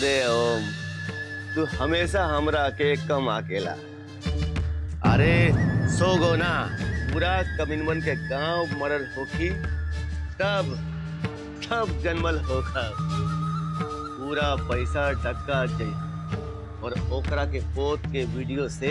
अरे ओम तू हमेशा हमरा के कम अकेला अरे सो गो ना पूरा कमिनवन के गांव मरल होखी तब तब जन्मल होखा पूरा पैसा डक्का जाई और ओकरा के पोत के वीडियो से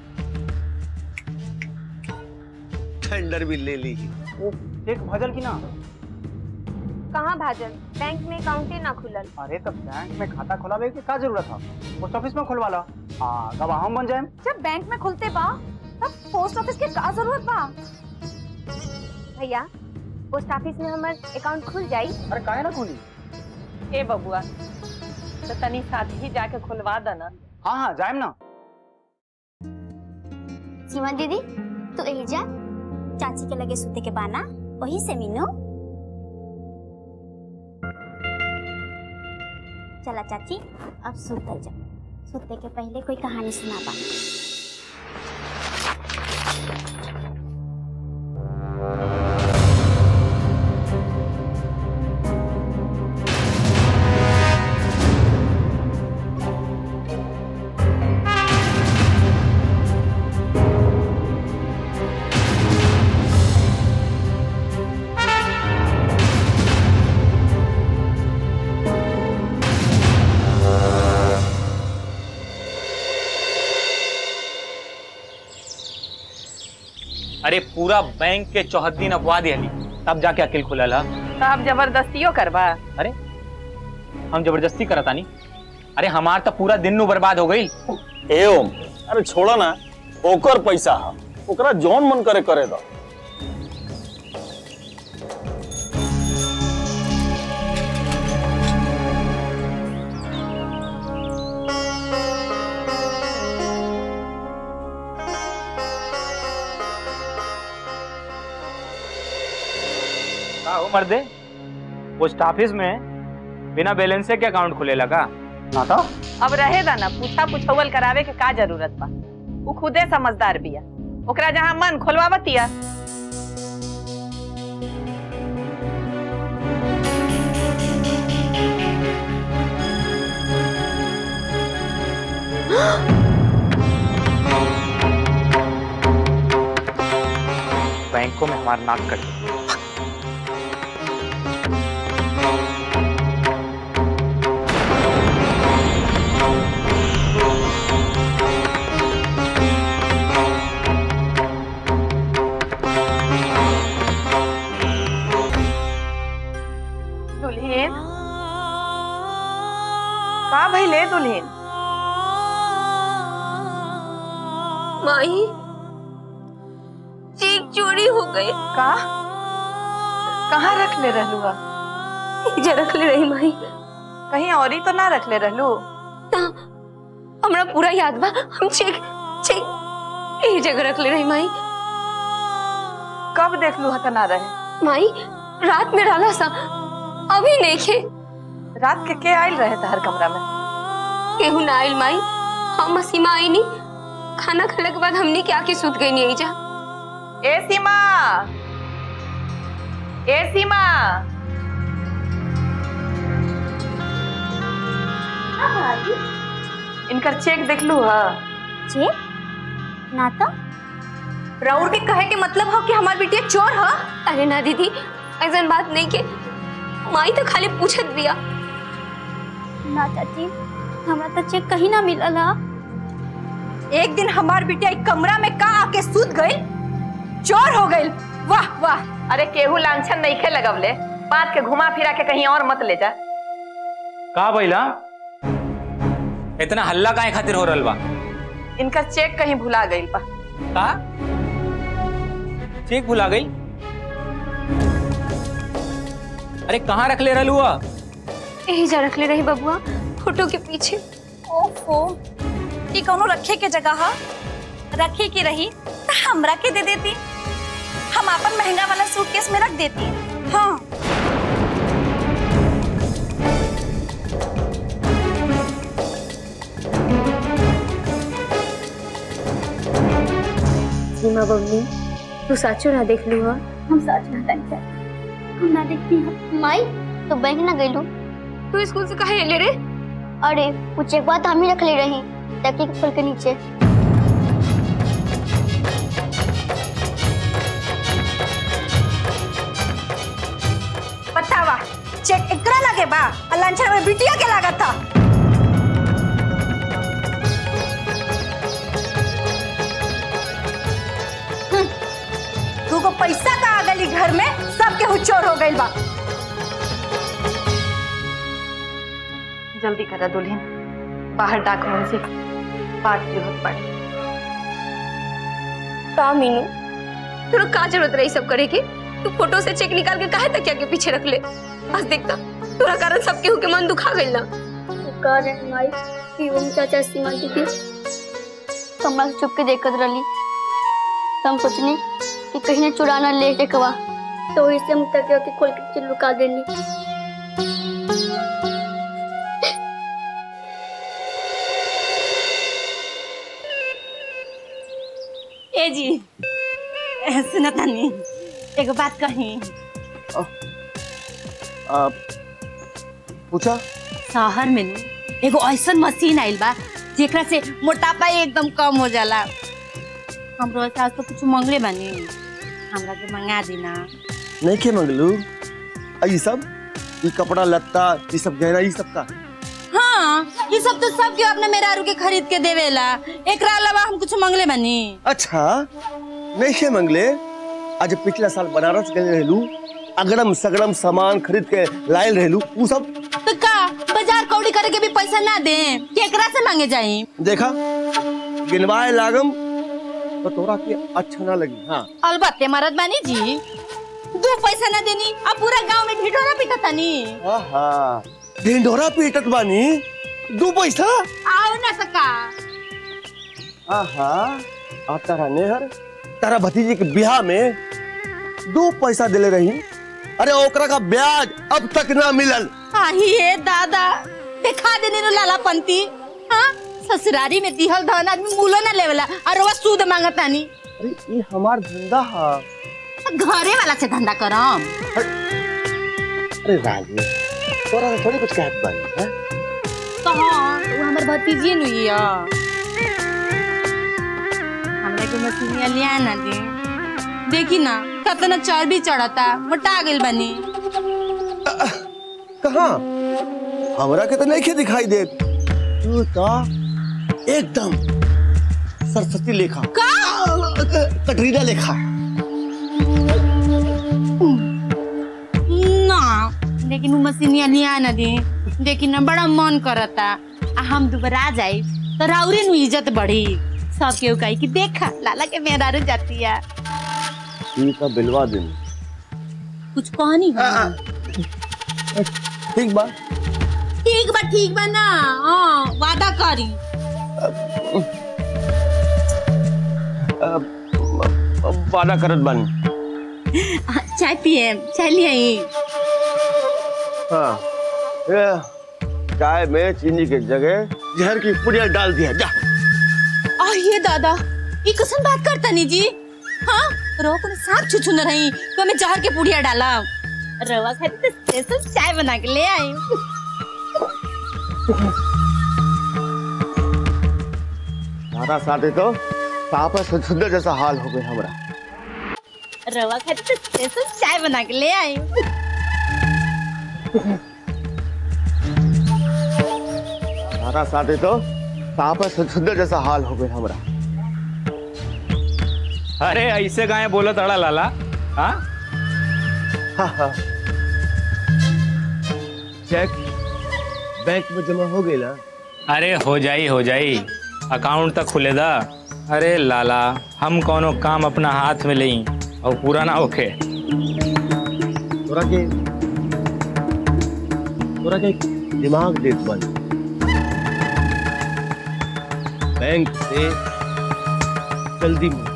टेंडर भी ले ली एक भजल की ना कहाँ भाजल बैंक में अकाउंटे ना खुलल अरे तो बैंक में खाता खोलावे के का जरूरत था पोस्ट ऑफिस में खुलवा ला हाँ गवाह हम बन जाए जब बैंक में खुलते बा तब पोस्ट ऑफिस के का जरूरत बा भैया पोस्ट ऑफिस में हमार अकाउंट खुल जाई अरे काहे ना खुली ए बबुआ तो तनी साथ ही जाके खुलवा देना हाँ हाँ जाए ना सीमा दीदी तू यही जा चाची के लगे सूते के बाना वही से मीनू चला चाची अब सूतल जा सूते के पहले कोई कहानी सुनाबा अरे पूरा बैंक के चौहद्दी नपवा दिहली तब जाके अकेल खुलल हा तो अब जबरदस्तियों करबा अरे हम जबरदस्ती करतानी अरे हमार तो पूरा दिन नु बर्बाद हो गई ए ओम अरे छोड़ा ना ओकर पैसा हा ओकरा जौन मन करे करे दो का हो मर्दे पोस्ट ऑफिस में बिना बैलेंस के अकाउंट खुले लगा ना तो अब रहे दा ना पूछा पुछौल करावे के का जरूरत बा उ खुदे समझदार बिया ओकरा जहाँ मन खोलवावतिया बैंकों में हमारा नाक कट गया। दुल्हन का भइले दुल्हन माही चेक चोरी हो गए का कहाँ रख ले रहलू हा जे रख ले रही माही कहीं और ही तो ना रख ले रहलू ता हमरा पूरा याद बा हम चेक चेक यही जगह रख ले रही माही कब देख लू हा त ना रहे माई रात में डाला सा अभी नहीं खे रात के के आयल रहे तहर कमरा में केहू ना आइल माई हम सीमा आई नहीं खाना खाने के बाद हमने क्या के सूत गई नहीं जा ए सीमा ए सीमा इनकर चेक देख लू हा जे ना तो राउर के कहे के मतलब हो कि हमार बिटिया चोर ह अरे ना दीदी ऐसा बात नहीं के माई तो खाली पूछत दिया ना चाची हमरा तो चेक कहीं ना मिलल हा एक दिन हमार बिटिया एक कमरा में का आके सूत गई चोर हो गई वाह वाह अरे केहू लांछन नहीं खे लगवले बात के घुमा फिरा के कहीं और मत ले जा का भइला इतना हल्ला काहे खातिर हो रहल बा इनकर चेक कहीं भुला गई बा का चेक भुला गई अरे कहाँ रख ले रहलू हुआ यही जा रख ले रही बबुआ फोटो के पीछे ओफो ई कौनो रखे के जगह हा रखे के रही तो हमरा के दे देती हम अपन महंगा वाला सूटकेस में रख देती हाँ सीमा बबली तू साचो ना देख लू हा हम सच ना तक हम ना देखती हम माई तो बैंक ना गइलू तू स्कूल से कहे ले रे अरे वो चेकवा तो हम ही रख ले रही तकिए के खोल के नीचे बतावा चेक एकरा लगे बा और लंचर में बिटिया के लागत था हम्म, तू को पैसा का आ गई घर में सबके हुचोर हो गइल बा जल्दी करा दुल्हन बाहर डाक से बात जरूरत पड़े का मीनू तोरा का जरूरत रही सब करे की तू फोटो से चेक निकाल के काहे तकिया के पीछे रख ले आज देखता तोरा कारण सबके हुके मन दुखा गइल ना कह रहे माई कि वो चाचा सीमा जी थी तो हमरा से चुप के देखत रही तो हम सोचनी कि कहीं ने चुरा ना ले टेकवा तो वही से हम तकिया के खोल के नीचे लुका देनी ए जी सुना तानी एगो बात कही आ, पूछा शहर में नु एगो ऐसन मशीन आइल बा जेकरा से मोटापा एकदम कम हो जाला हमरो सास तो कुछ मंगले बानी हमरा के मंगा देना नहीं के मंगलू आ, ये सब ये कपड़ा लत्ता ये सब गहना ये सब का हाँ ये सब तो सब के अपने मेरा के खरीद के देवेला एकरा अलावा हम कुछ मंगले बानी अच्छा नहीं के मंगले आज पिछला साल बनारस गए रहलू अगड़म सगड़म सामान खरीद के लायल रहलू वो सब तो का बाजार कौड़ी करे के भी पैसा ना दे केकरा से मांगे जाई देखा गिनवाए लागम तो तोरा के अच्छा ना लगी हाँ अलबत्ते मरद बानी जी दो पैसा ना देनी अब पूरा गांव में ढिढोरा पिटा तानी आहा ढिंढोरा पीटत बानी दू पैसा आओ ना सका आहा आ तारा नेहर तारा भतीजे के बियाह में दो पैसा दिले रही अरे ओकरा का ब्याज अब तक ना मिलल आही हे दादा देखा देने नो लाला पंती हाँ ससुरारी में दिहल धन आदमी मूलो ना लेवला और वो सूद मांगतानी अरे ये हमार धंधा है घरे वाला से धंधा करम अरे राजू तोरा से थोड़ी कुछ कहत बानी हैं? तो हाँ वो हमर भतीजी नुई है हमरा के मछलियां लिया ना दे देखी ना कितना चर्बी चढ़ता मोटा गेल बनी कहाँ हमरा के तो नहीं के दिखाई दे तू तो एकदम सरस्वती लेखा का कटरीना लेखा ना लेकिन वो मशीनिया लिया ना दे देखी ना बड़ा मन करता आ हम दोबारा आ जाए तो राउरे नु इज्जत बढ़ी सब केहू कही कि देखा लाला के मेहरारू जाती है ठीक है बिलवा दिन कुछ कहनी है ठीक बा ठीक बा ठीक बा ना हाँ वादा करी वादा करत बानी चाय पिए चाय ले आई हाँ ये चाय में चीनी के जगह जहर की पुड़िया डाल दिया जा आ ये दादा ये कसन बात करता नी जी हाँ रो को सांप छुछु न रही तो मैं जहर के पुड़िया डाला रवा खाती तो स्पेशल चाय बना के ले आई तारा साथे तो साफ है सुंदर जैसा हाल हो गया हमारा रवा खाती तो स्पेशल चाय बना के ले आई तारा साथे तो साफ है सुंदर जैसा हाल हो गया हमारा अरे ऐसे गाय बोलो तड़ा लाला हाँ हाँ हाँ चेक बैंक में जमा हो गई ना अरे हो जाई हो जाई अकाउंट तक खुले दा अरे लाला हम कोनो काम अपना हाथ में लें और पूरा ना होखे तोरा के तोरा के दिमाग देत बन बैंक से जल्दी मिल।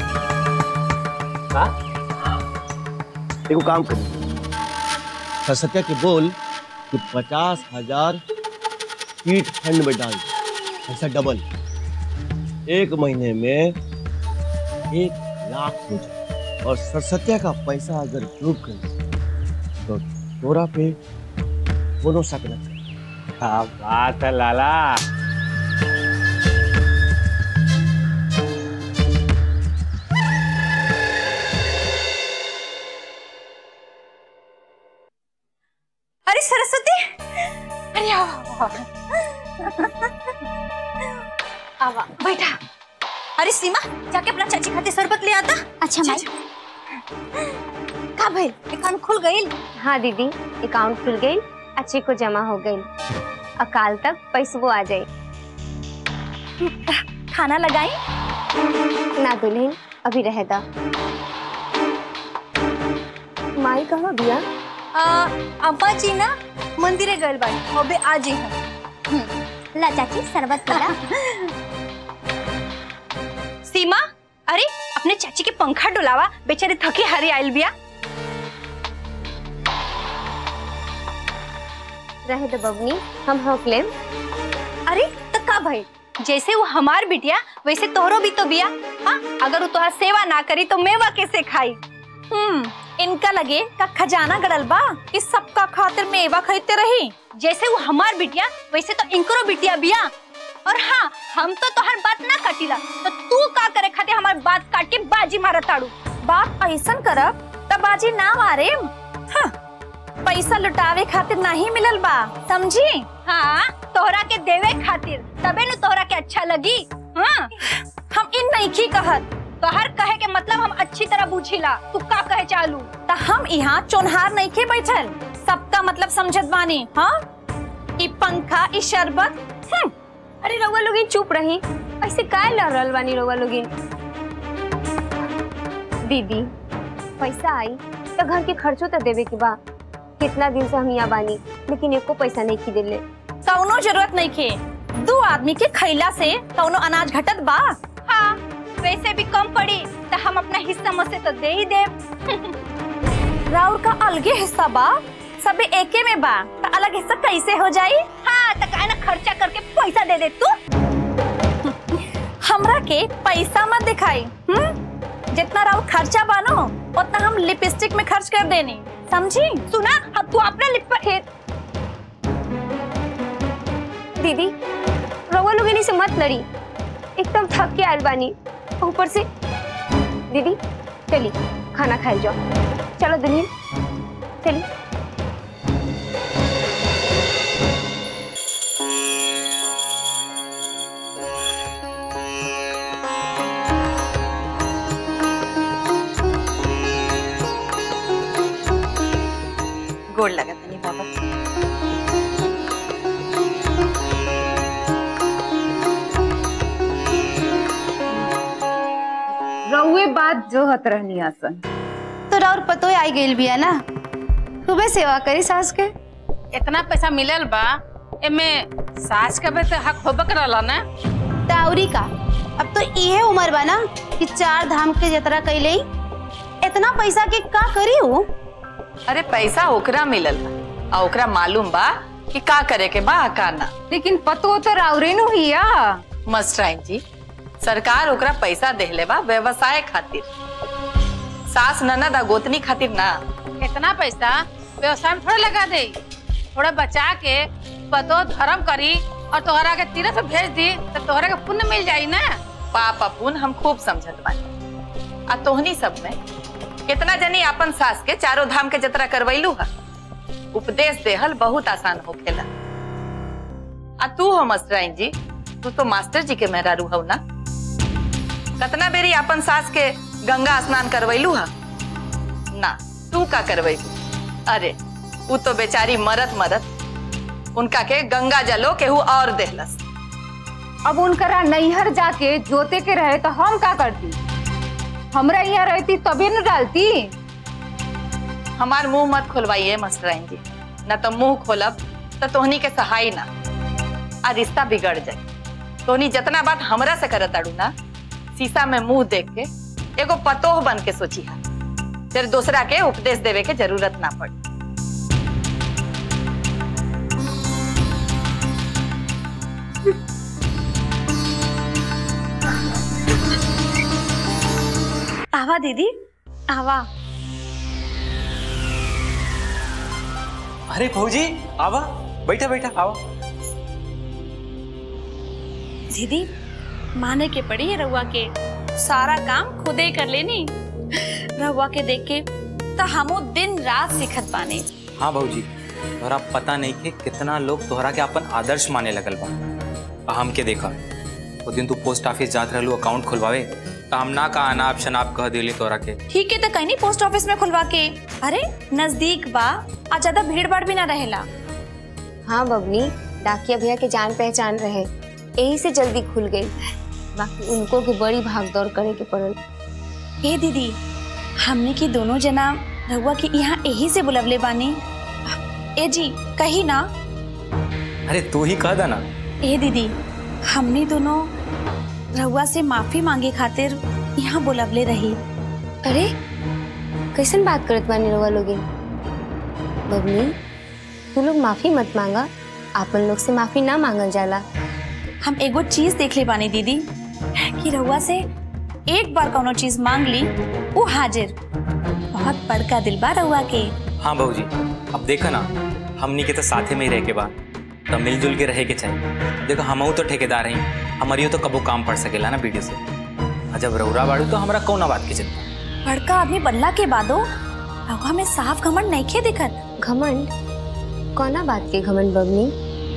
हाँ? एगो काम कर सरसत्या के बोल कि पचास हजार कीट फंड में डाल ऐसा डबल एक महीने में एक लाख हो जाए और सरसत्या का पैसा अगर डूब गई तो तोरा पे कोनो शक न करे क्या बात है लाला अरे सरस्वती अरे आओ आओ, आओ आवा बैठा अरे सीमा जाके अपना चाची खाते शरबत ले आता अच्छा माई का भइल अकाउंट खुल गइल हाँ दीदी अकाउंट खुल गई अच्छे को जमा हो गई अकाल तक पैसबो आ जाए खाना लगाई ना दुल्हन अभी रह दा माई कहाँ बिया आ, अब्बा जी ना मंदिरे गइल बाड़ी अबे आ जी हम ला चाची शरबत पीला सीमा अरे अपने चाची के पंखा डुलावा बेचारे थकी हारी आइल बिया रहे दो बबनी हम होक लेम अरे तो का भाई जैसे वो हमार बिटिया वैसे तोहरो भी तो बिया हाँ अगर वो तोहार सेवा ना करी तो मेवा कैसे खाई हम्म इनका लगे का खजाना गड़ल बा कि सबका खातिर मेवा खरीदते रही जैसे वो हमार बिटिया वैसे तो इनकरो बिटिया बिया और हाँ हम तो तोहर बात ना काटिला तो तू का करे खातिर हमार बात काट के बाजी मारत ताड़ू बात ऐसन करब तब बाजी ना मारे हाँ पैसा लुटावे खातिर नहीं मिलल बा समझी हाँ तोहरा के देवे खातिर तबे न तोहरा के अच्छा लगी हाँ हम इन नहीं की कहत तोहर कहे के मतलब हम अच्छी तरह बुझिला तू का कहे चालू त हम यहाँ चोनहार नहीं के बैठल सबका मतलब समझत बानी हाँ ई पंखा ई शरबत हम्म, अरे रउआ लोगिन चुप रही ऐसे काय लड़ रहल बानी रउआ लोगिन दीदी पैसा आई तो घर के खर्चो तो देवे के बा कितना दिन से हम यहाँ बानी लेकिन एको पैसा नहीं की दिले कौनो जरूरत नहीं खे दो आदमी के खैला से कौनो अनाज घटत बा हाँ वैसे भी कम पड़ी तो हम अपना हिस्सा मसे तो दे ही दे राउर का अलगे हिस्सा बा सबे एके में बा तो अलग हिस्सा कैसे हो जाई हाँ तो काहे ना खर्चा करके पैसा दे दे तू हमरा के पैसा मत दिखाई हम्म जितना राउर खर्चा बानो उतना हम लिपस्टिक में खर्च कर देनी समझी सुना अब तू अपना लिप पर हे- दीदी रउआ लोगिन से मत लड़ी एकदम थक के आयल बानी ऊपर से दीदी चली खाना खाए जाओ चलो दुल्हन चली गोड़ लगा तनी बाबा रउए बात जो हत रहनी आसन तो राउर पतो आई गइल बिया ना खूबे सेवा करी सास के इतना पैसा मिलल बा एमे सास के भी तो हक होबे करला ना ताउरी का अब तो इहे उम्र बा ना कि चार धाम के यात्रा कैले इतना पैसा के का करी हूँ अरे पैसा ओकरा मिलल बा आ ओकरा मालूम बा कि का करे के बा आ का ना लेकिन पतो तो राउरे नु हिया मस्टराइन जी सरकार ओकरा पैसा देहले बा व्यवसाय खातिर सास ननद आ गोतनी खातिर ना इतना पैसा व्यवसाय में थोड़ा लगा दे थोड़ा बचा के पतो धर्म करी और तोहरा के तीर्थ भेज दी तो तोहरा के पुण्य मिल जाई ना पाप अपुन हम खूब समझत बानी आ तोहनी सब में कितना जनी अपन सास के चारों धाम के जतरा करवैलू हा उपदेश देहल बहुत आसान होखेला आ तू हो मस्टराइन जी तू तो मास्टर जी के मेहरारू हो ना कतना बेरी अपन सास के गंगा स्नान करवैलू हा ना तू का करवैलू अरे उ तो बेचारी मरत मरत उनका के गंगा जलो केहू और देहलस अब उनकरा नैहर जाके जोते के रहे तो हम का करती हमरा यहाँ रहती तभी न डालती हमार मुंह मत खुलवाइए मस्टराइन जी न तो मुंह खोलब तो तोहनी के सहाय ना आ रिश्ता बिगड़ जाए तोहनी जितना बात हमरा से करत अड़ू ना शीशा में मुंह देख के एगो पतोह बन के सोची हा फिर दूसरा के उपदेश देवे के जरूरत ना पड़ी आवा दीदी आवा अरे भौजी आवा बैठा बैठा आवा दीदी माने के पड़ी रउआ के सारा काम खुदे कर लेनी रउआ के देख के तो हमू दिन रात सीखत पाने हाँ भौजी तोहरा पता नहीं कि कितना लोग तोहरा के अपन आदर्श माने लगल बा आ हम के देखा वो दिन तू पोस्ट ऑफिस जात रहलू अकाउंट खुलवावे तो हम ना का अनाप शनाप कह दिली तोहरा के ठीक है तो कहीं नहीं पोस्ट ऑफिस में खुलवा के अरे नजदीक बा आ ज्यादा भीड़ भाड़ भी ना रहेला हाँ बबनी डाकिया भैया के जान पहचान रहे यही से जल्दी खुल गई बाकी उनको की बड़ी भागदौड़ करे के पड़ल हे दीदी हमने की दोनों जना रउआ के यहाँ यही से बुलवले बानी ए जी कही ना अरे तू ही कह देना ए दीदी हमने दोनों रउआ से माफी मांगे खातिर यहाँ बुलवले रही अरे कैसन बात करत बानी रउआ लोगे बबनी तू लोग माफी मत मांगा आपन लोग से माफी ना मांगल जाला हम एगो चीज देख ले बानी दीदी कि रउआ से एक बार कोनो चीज मांग ली वो हाजिर बहुत बड़का दिल बा रउआ के हाँ भौजी अब देखा ना हमनी के तो साथे में ही रह के बा तो मिलजुल के रहे के चाहिए देखो हमहू तो ठेकेदार हैं हमारियो तो कबो काम पड़ सकेला ना वीडियो से आ जब रौरा बाड़ू तो हमरा कौना बात की चिंता बड़का आदमी बनला के बादो रउआ में साफ घमंड नइखे दिखत घमंड कौना बात के घमंड बबनी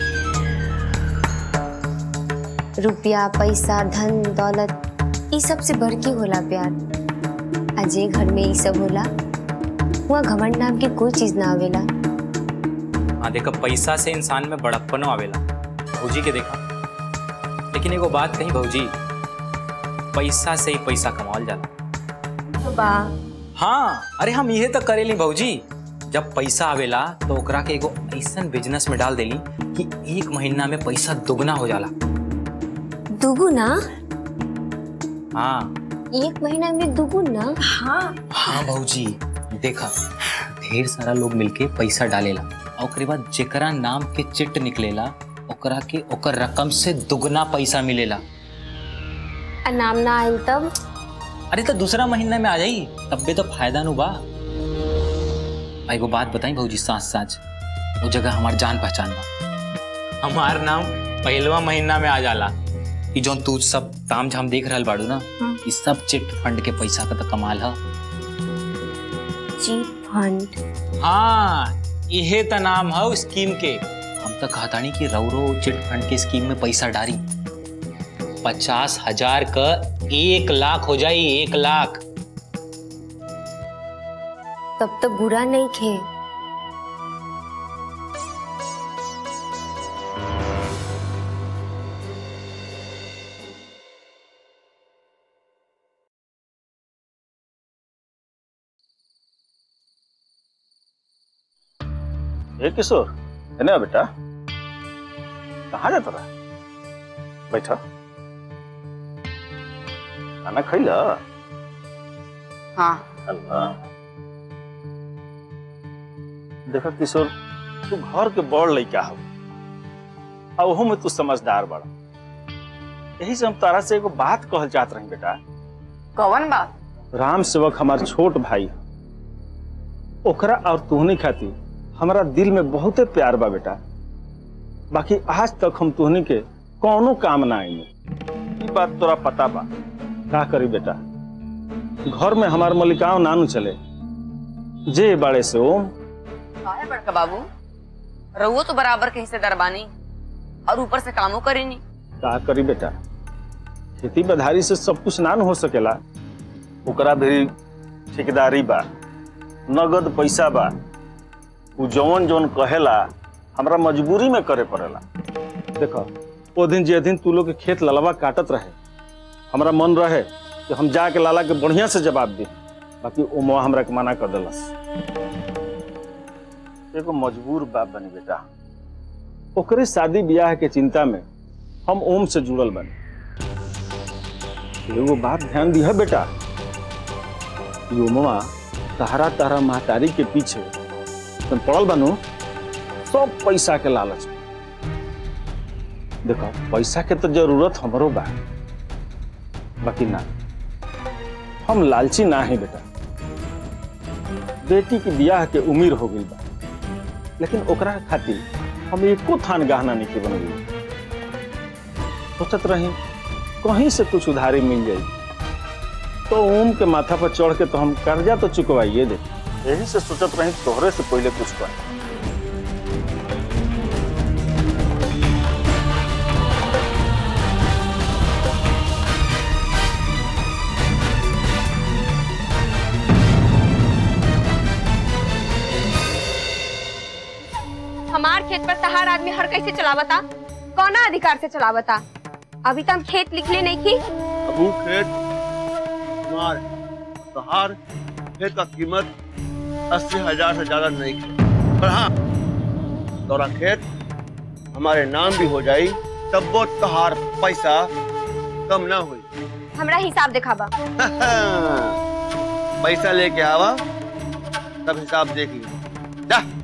रुपया पैसा धन दौलत ई सब से बढ़ के होला प्यार अजय घर में ई सब होला वहाँ घमंड नाम की कोई चीज ना आवेला हाँ देखो पैसा से इंसान में बड़प्पनो आवेला भौजी के देखा लेकिन एगो बात कही भौजी पैसा से ही पैसा कमावल जाला बा हाँ अरे हम ये तो करेली भौजी जब पैसा आवेला तो ओकरा के एगो ऐसन बिजनेस में डाल देली कि एक महीना में पैसा दुगना हो जाला दुगुना हाँ एक महीना में दुगुना हाँ हाँ भौजी देखा ढेर सारा लोग मिलके पैसा डालेला और ओकरे बाद जेकरा नाम के चिट निकलेला ओकरा के ओकर रकम से दुगना पैसा मिलेला आ नाम ना आयल तब अरे तो दूसरा महीना में आ जाई तब भी तो फायदा नु बा आ एगो बात बताई भौजी साथ साथ वो जगह हमार जान पहचान बा हमार नाम पहलवा महीना में आ जाला कि जो तू सब ताम झाम देख रहल बाड़ू ना ई सब चिट फंड के पैसा का तो कमाल है चिट फंड हाँ इहे त नाम है स्कीम के हम तो कहतानी कि रौरो चिट फंड के स्कीम में पैसा डारी पचास हजार का एक लाख हो जाई एक लाख तब तो बुरा नहीं खे ए किशोर है ना बेटा कहाँ जाता रहा बैठा खाना खैला हाँ अल्लाह देखा किशोर तू घर के बड़ लड़का हो आ ओहू में तू समझदार बड़ा यही से हम तारा से एगो बात कहल चाहत रही बेटा कौन बात राम सेवक हमार छोट भाई है। ओकरा और तुहनी खातिर हमारा दिल में बहुते प्यार बा बेटा बाकी आज तक हम तुहनी के कौनो काम ना आईने ई बात तोरा पता बा का करी बेटा घर में हमार मलिकाओं नानू चले जे बाड़े से ओम काहे बड़का बाबू रहुओ तो बराबर के हिस्सेदार बानी और ऊपर से कामों करेनी का करी बेटा खेती बधारी से सब कुछ ना न हो सकेला ओकरा भी ठेकेदारी बा नगद पैसा बा उ जौन जौन कहेला हमरा मजबूरी में करे पड़ेला देखो ओ दिन जे दिन तू लोग के खेत ललवा काटत रहे हमरा मन रहे कि हम जाके लाला के बढ़िया से जवाब दी बाकी ओ मोह हमरा के मना कर देलस एगो मजबूर बाप बनी बेटा ओकरे शादी ब्याह के चिंता में हम ओम से जुड़ल बने एगो बात ध्यान दिह बेटा कि ओमवा तहरा तहरा महतारी के पीछे तुम पड़ल बनू सब पैसा के लालच में। देखो पैसा के तो जरूरत हमरो बा बाकी ना हम लालची ना है बेटा बेटी के ब्याह के उम्र हो गई बा लेकिन ओकरा खातिर हम एको थान गहना नहीं के बनल सोचत रही कहीं से कुछ उधारी मिल जाई तो ओम के माथा पर चढ़ के तो हम कर्जा तो चुकवाइए दे यही से सोचत रही तोहरे से पहले कुछ कर हमार खेत पर तहार आदमी हर कैसे चलावता कौना अधिकार से चलावता अभी तो हम खेत लिखले नहीं की अब वो खेत मार तहार खेत का कीमत अस्सी हजार से ज्यादा नहीं है पर हाँ तोरा खेत हमारे नाम भी हो जाई तब वो तहार पैसा कम ना हुई हमरा हिसाब दिखावा पैसा लेके आवा तब हिसाब देख लिया जा